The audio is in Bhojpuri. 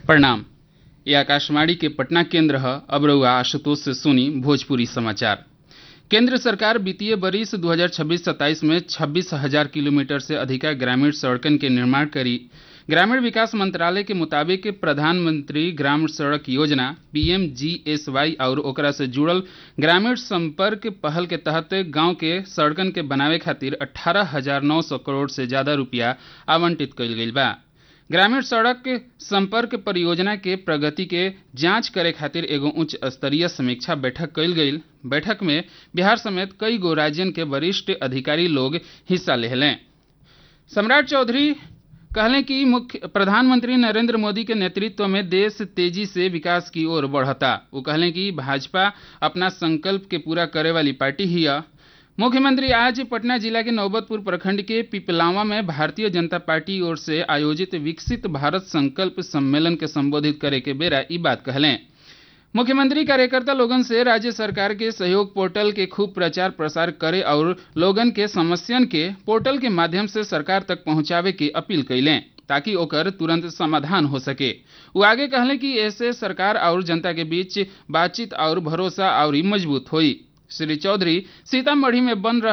प्रणाम ये आकाशवाणी के पटना केंद्र है अब रउआ आशुतोष से सुनी भोजपुरी समाचार केंद्र सरकार वित्तीय वर्ष 2026-27 में छब्बीस हजार किलोमीटर से अधिक ग्रामीण सड़कन के निर्माण करी ग्रामीण विकास मंत्रालय के मुताबिक प्रधानमंत्री ग्राम सड़क योजना पीएमजीएसवाई और ओकरा से जुड़ल ग्रामीण संपर्क पहल के तहत गांव के सड़कन के बनावे खातिर अठारह हजार नौ सौ करोड़ से ज्यादा रुपया आवंटित कइल गइल बा ग्रामीण सड़क संपर्क परियोजना के प्रगति के जांच करे खातिर एगो उच्च स्तरीय समीक्षा बैठक कइल गइल बैठक में बिहार समेत कई गो राज्यन के वरिष्ठ अधिकारी लोग हिस्सा लेहलें सम्राट चौधरी कहलें कि मुख्य प्रधानमंत्री नरेंद्र मोदी के नेतृत्व में देश तेजी से विकास की ओर बढ़ता वो कहलें कि भाजपा अपना संकल्प के पूरा करे वाली पार्टी ही है मुख्यमंत्री आज पटना जिला के नौबतपुर प्रखंड के पिपलावा में भारतीय जनता पार्टी ओर से आयोजित विकसित भारत संकल्प सम्मेलन के संबोधित करे के बेरा ई बात कहलें मुख्यमंत्री कार्यकर्ता लोगन से राज्य सरकार के सहयोग पोर्टल के खूब प्रचार प्रसार करे और लोगन के समस्यन के पोर्टल के माध्यम से सरकार तक पहुंचावे की अपील कैलें ताकि ओकर तुरंत समाधान हो सके वो आगे कहले कि ऐसे सरकार और जनता के बीच बातचीत और भरोसा और मजबूत हुई श्री चौधरी सीतामढ़ी में बन रहा